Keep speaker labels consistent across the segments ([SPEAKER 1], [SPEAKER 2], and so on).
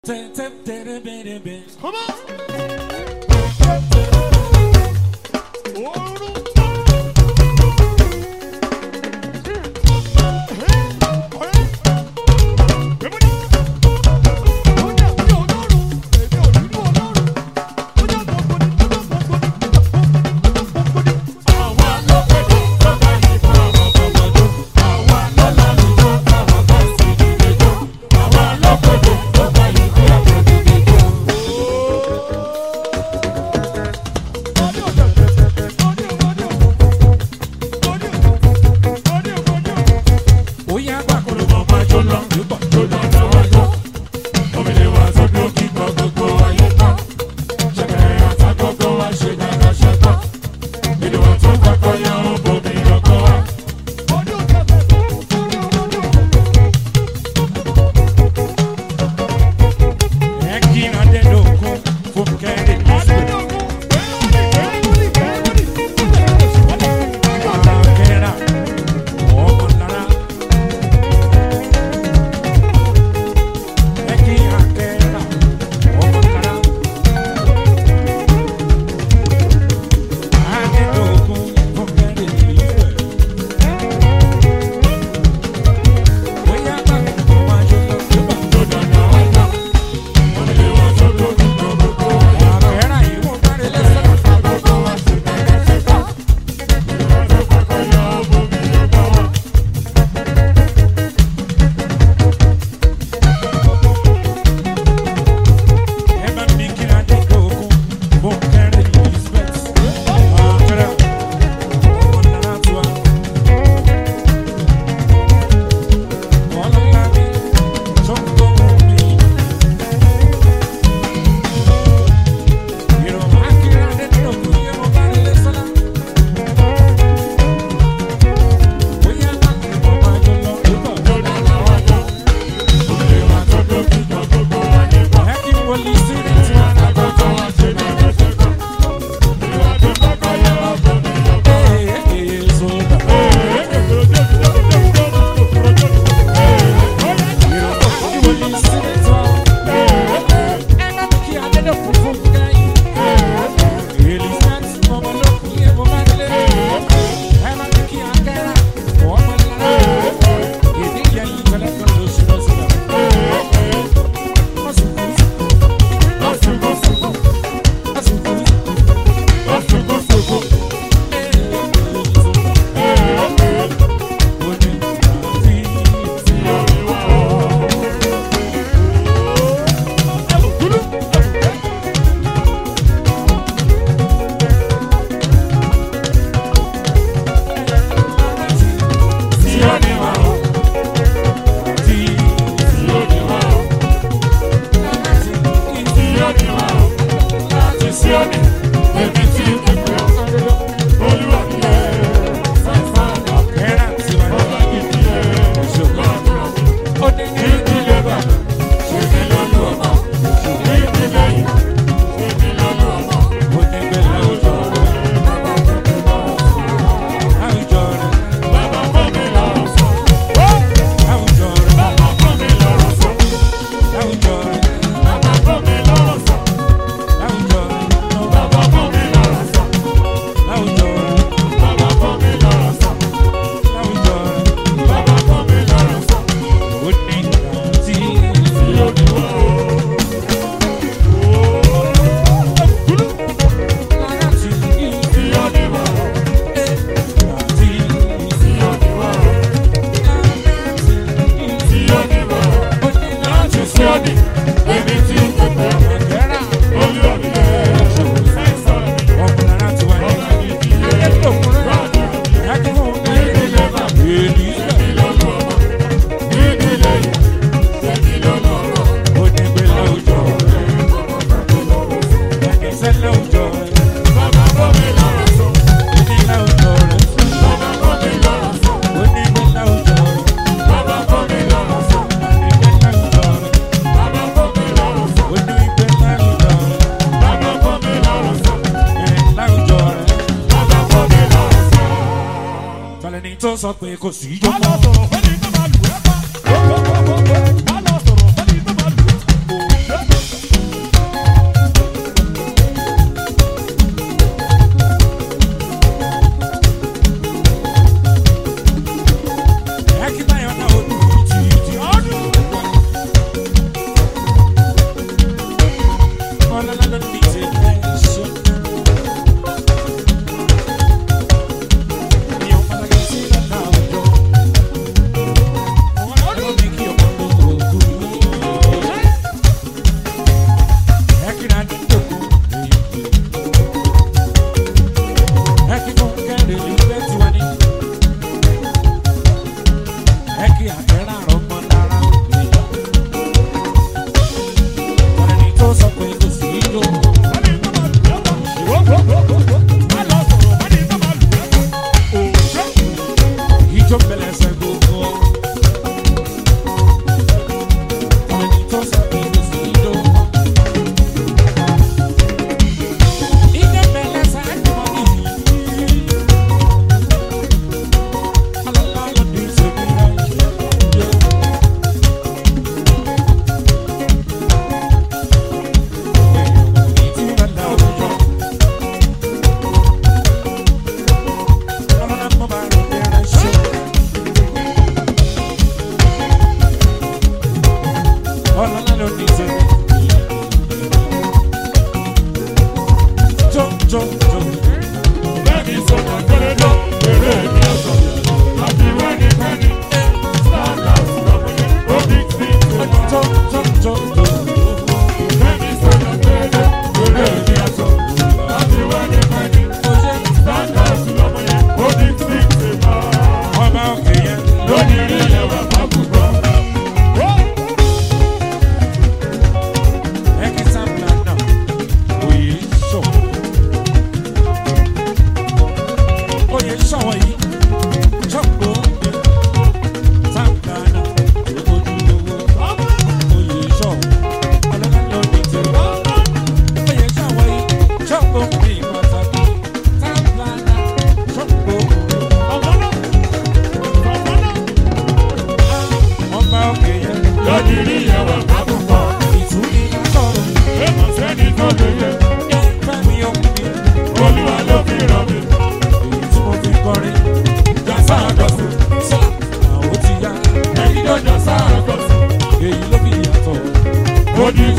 [SPEAKER 1] Come on.
[SPEAKER 2] tó sọ pé kò sí
[SPEAKER 1] Má
[SPEAKER 2] jókòó.
[SPEAKER 1] lọ sọ̀rọ̀ fẹ́ni tó máa lù ẹ́ pa. Má lọ sọ̀rọ̀ fẹ́ni tó máa lù ẹ́.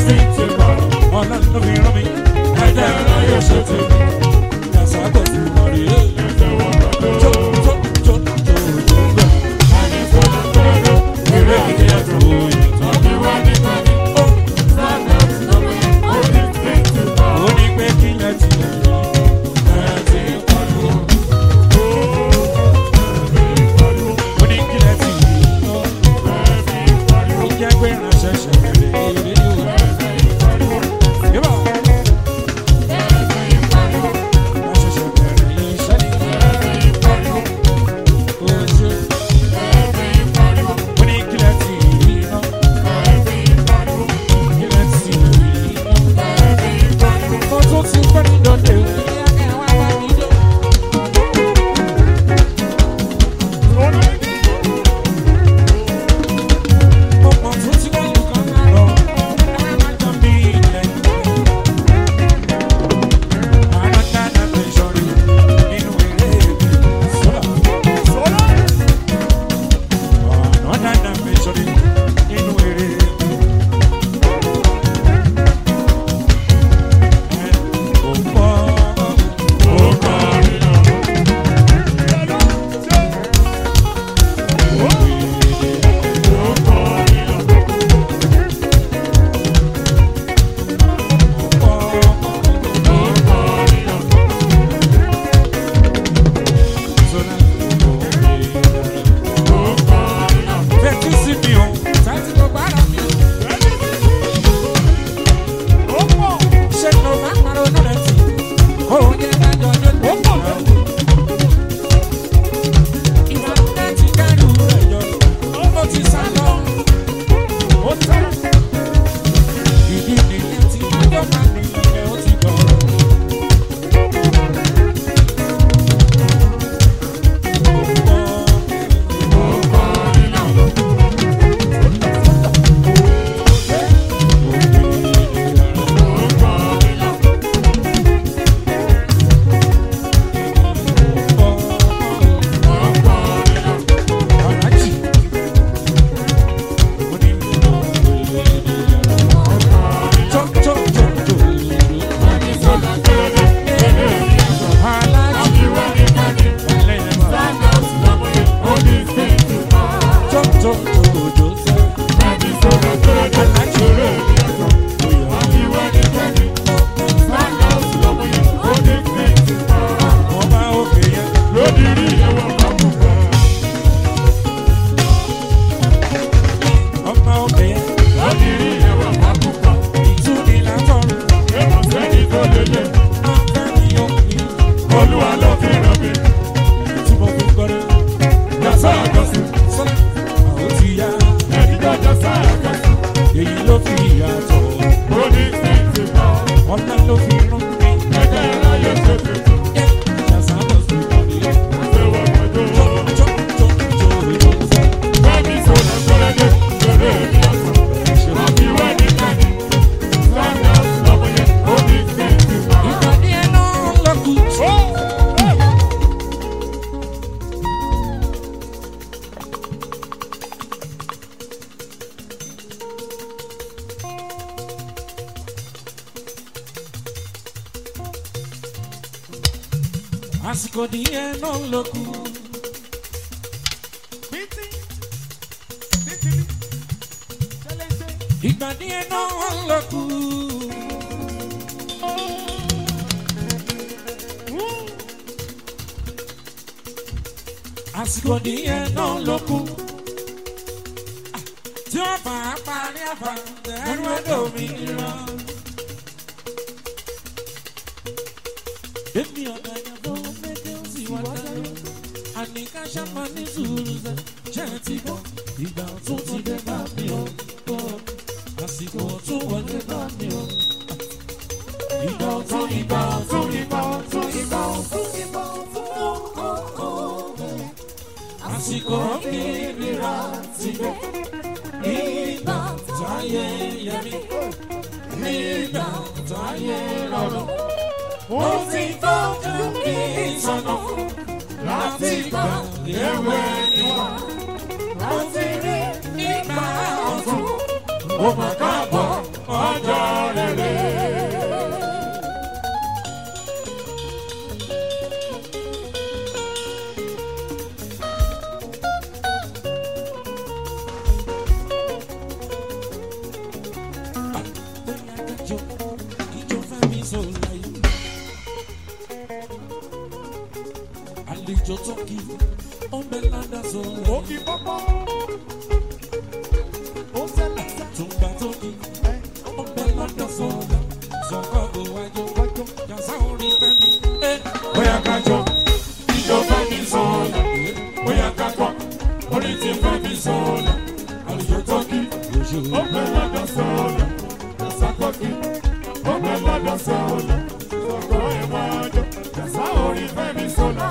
[SPEAKER 1] ọlọ́run ló fi rán mi ẹ̀jẹ̀ ẹ̀rọ yóò ṣe tèmi ẹ̀sà kò sí mọ́rí ẹ̀ tó tó tó tó tó gbẹ̀. Eré ìdí ẹ̀tọ́ ìyàtọ̀. Ó ní pé kílẹ̀ ti lè rí ẹ̀ ti ń pariwo. Ó ní kílẹ̀ ti rí lọ. Ó jẹ́ pé ránṣẹ́ ṣẹ̀kẹ̀rẹ̀ eré yóò. Yébà ránṣẹ́ ṣẹ̀kẹ̀rẹ̀ iṣẹ́ ni. Ó ṣe. Ó ní kílẹ̀ ti rí lọ. Kílẹ̀ ti rí lọ. Mo tún ti pẹ́ ní dọ́dẹ̀ o. Mo mọ̀ tún ti wá nǹkan lọ. Àjọ mi ilẹ̀. Àádọ́ta mi sọ̀rí nínú eré mi. Sọ́lá. Àádọ́ta mi sọ̀rí nínú eré mi. Ẹ̀ ò pọ̀ ó kọrin lọ. Ìdí nìyẹn tí ọjọ́ máa ní ilẹ̀ ó ti gbọ́rọ̀. Ọmọ obìnrin ìtúnilá tọrọ, ọ̀fẹ́ mi ò ní
[SPEAKER 2] Olúwa ló fi ràn mí,
[SPEAKER 1] tí mo fi gbọ́dọ̀.
[SPEAKER 2] yàtọ̀ àjọsìn,
[SPEAKER 1] Sọ́lá, àwọn ti yá,
[SPEAKER 2] ẹni jọjọ sáà kẹsì,
[SPEAKER 1] èyí ló fi yàtọ̀.
[SPEAKER 2] ó ní fíìtì kan,
[SPEAKER 1] Ọ̀la ló fi rán mi,
[SPEAKER 2] ẹgbẹ́ aráyé ṣe tuntun,
[SPEAKER 1] ṣàṣà lọ sí ìkọ́lé.
[SPEAKER 2] àtẹwọ́ pẹ̀lú
[SPEAKER 1] Jọ́
[SPEAKER 2] owó.
[SPEAKER 1] jọ́ jọ́ jọ́ ìjọ́ sẹ́.
[SPEAKER 2] Bẹ́ẹ̀ni sọ̀rọ̀ sọ̀rọ̀ dé, lórí èmi ọ̀sán, àfi wá ní kẹ́ni, Sanders lọ́mọ yẹn, ó ní fíìtì kan.
[SPEAKER 1] Ìpàdé ẹ̀ náà lọ́kùn. Àsìkò díẹ̀ náà lọ́kùn. Ìgbà díẹ̀ náà lọ́kùn. àsìkò díẹ̀ náà ló kù. tí wọ́n bá a parí àbá ẹnu ẹ̀dọ̀ mi rán. èmi ọ̀nà ìyàbọ̀ méje ó sì wá dáná. àníká ṣàmà ní sùúrù sẹ́ ṣe é ti bọ̀. ìgbà ọ̀tún ti dé bá mi ò bọ̀. àsìkò ọ̀tún wọlé bá mi ò. ìgbà ọ̀tún ìgbà ọ̀tún ìgbà ọ̀tún ìgbà ọ̀tún ìgbà ọ̀tún ó ó ó bẹ̀rẹ̀ àsìkò ìrira ti dé nígbà táyé yẹmi nígbà táyé rọrùn ó ti tọ́jú kí sọnà láti gbà ewé níwá ó ti rí nígbà ọ̀tún ó mà káàbọ̀ ọjọ́ àlejò tó kí ó ń bẹ ládàá sọ̀rọ̀
[SPEAKER 2] Òkì pọ́pọ́. Ó ṣẹlẹ̀ sẹ́.
[SPEAKER 1] tùǹgbà tó kí ó ń bẹ ládàá sọ̀rọ̀ sọ̀kọ́ bò wájú jàsá orí fẹ́mi.
[SPEAKER 2] Bóyá ká jọ, ìjọ fẹ́ mi sọ̀rọ̀. Bóyá ká kọ́, orí ti fẹ́ mi sọ̀rọ̀. Àlùjọ tó kí, ó fẹ́ lọ́dọ̀ sọ̀rọ̀. Jàsá tó kí, ó fẹ́ lọ́dọ̀ sọ̀rọ̀. Sọ̀kọ̀ ẹ̀wọ̀n ọjọ́, jàsá orí fẹ́ mi sọ̀rọ̀.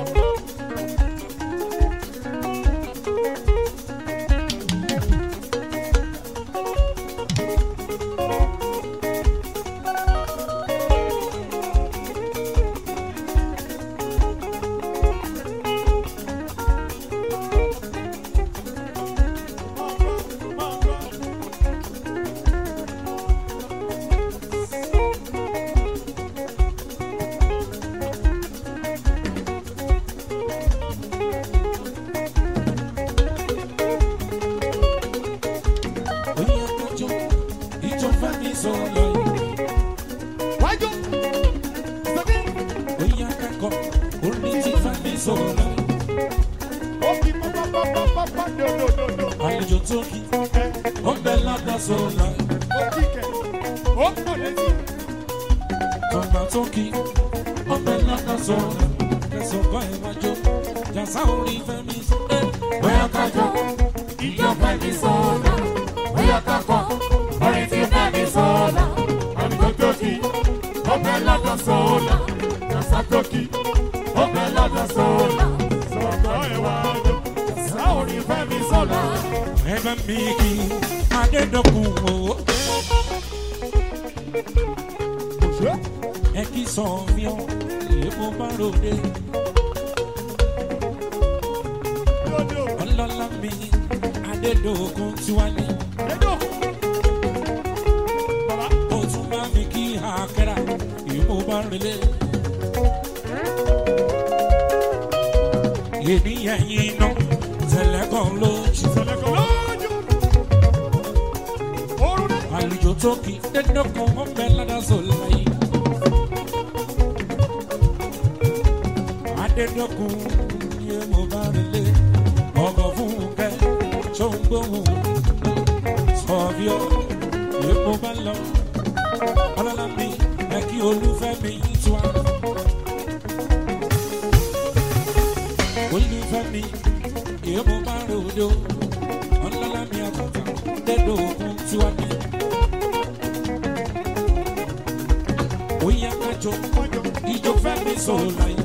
[SPEAKER 1] Oyin akájọ ìjọ fẹ́mi sọ̀rọ̀
[SPEAKER 2] Wájú, sẹ́bí,
[SPEAKER 1] oyin akẹ́kọ̀ọ́ orí ti fẹ́mi sọ̀rọ̀
[SPEAKER 2] òkì pọ́pọ́pọ́pọ́pọ́ dòdòdòdò.
[SPEAKER 1] àlejò tó kí ó ń bẹ ládàá sọ̀rọ̀
[SPEAKER 2] Òkì kẹ̀, ó pọ̀ létí.
[SPEAKER 1] tùǹgbà tó kí ó ń bẹ ládàá sọ̀rọ̀ kẹsàn-án ẹ̀ wájú jàsá orí fẹ́mi sọ̀rọ̀.
[SPEAKER 2] Bóyá ká jọ, ìjọ fẹ́ mi sọ̀rọ̀. Bóyá ká kọ́, orin ti fẹ́ mi sọ̀rọ̀. Àlùjọ tó kí, ó fẹ́ lọ́dọ̀ sọ̀rọ̀. Jàsá tó kí, ó fẹ́ lọ́dọ̀ sọ̀rọ̀. Sọ̀kọ̀ ẹ̀wà ọjọ́, jàsá orin fẹ́ mi sọ̀rọ̀.
[SPEAKER 1] ẹ̀bẹ̀ mi kì í adédọ́kun o ẹ kì í sọ mí ọ èèmọ̀ bá ròde ọlọ́lá mi adédọ́kun tiwálé ó tún bá mi kí àkẹ́rà èèmọ̀ bá relé. ènìyàn yìí ná tẹ̀lé kan lójú àlùjọ tó kì í dédọ́kun ọ̀bẹ ládàá láyé. adédọ́kun yé mo bá relé ọkọ̀ fún kẹ́ tó ń gbóhùn sọ̀bíọ́ yé mo bá lọ ọlọ́lá mi ẹ kí olúfẹ́ mi tú wa. olúfẹ́ mi yé mo bá ròde o ọlọ́lá mi àtàtà dédọ́kun tú wa ní. Oya kájọ ìjọ fẹ́ mi sọ̀rọ̀ láyé.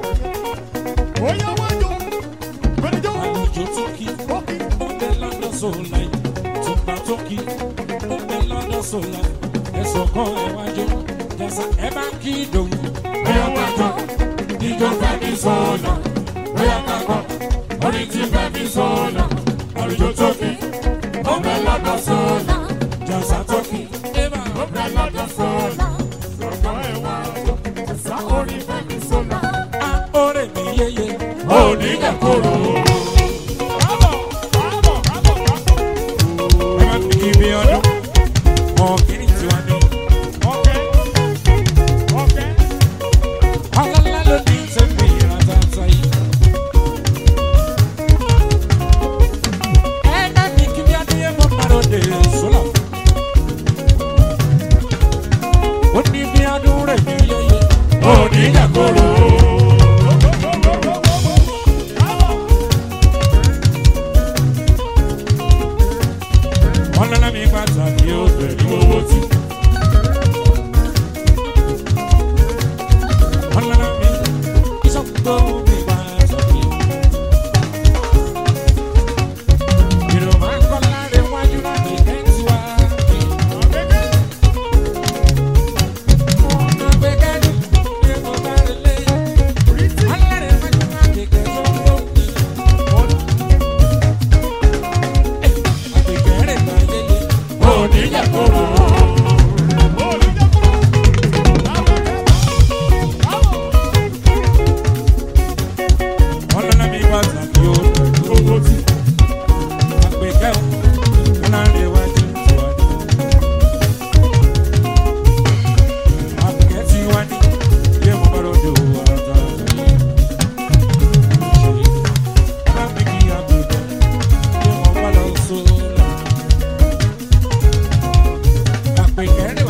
[SPEAKER 1] àlùjọ tó kí ọbẹ̀ lọ́dọ̀ sọ̀la yìí tùpà tó kí ọbẹ̀ lọ́dọ̀ sọ̀la ẹ̀sọ̀ kan ẹ̀ wájú jàsà ẹ̀ bá kí ìdòwú.
[SPEAKER 2] Bóyá ká jọ, ìjọ fẹ́ mi sọ̀rọ̀. Bóyá ká kọ́, orin ti fẹ́ mi sọ̀rọ̀. Àlùjọ tó kí, ó fẹ́ lọ́dọ̀ sọ̀rọ̀.
[SPEAKER 1] jàsà tó kí ẹ̀bà
[SPEAKER 2] Ó fẹ́ lọ́dọ̀ sọ̀rọ̀. Sọ̀kọ̀ ẹ̀wà ọjọ́, jàsà orin fẹ́ mi sọ̀rọ̀.
[SPEAKER 1] á ọ̀rẹ́ mi yéye.
[SPEAKER 2] Òní kẹ̀kọ́rọ̀. Kábọ̀, kábọ̀, kábọ̀, kábọ̀.
[SPEAKER 1] ẹ má fi kí bí ọdún ọ̀kìnì tiwa ní.
[SPEAKER 2] Ọ̀kẹ́, ọ̀kẹ́.
[SPEAKER 1] ọlọ́lá ló ní sẹ́mi ìràtàtà yìí. ẹ náà ní kí bí adéyẹ mọ́ márùn dé sọ́lá. ó ní bí adún rẹ̀ ní yéye.
[SPEAKER 2] Òní kẹ̀kọ́rọ̀.
[SPEAKER 1] ọlọ́lá mi pàtàkì ó bẹ̀rù owó tí. ọlọ́lá mi ìṣọ́gbó mi pàtàkì. Yorùbá ń kọ́ láre wájú láti kẹ́ntì wá. ọ̀nà gbẹ̀gẹ́dù ni mo bá rẹ̀ lé. Pèkẹ́rẹ́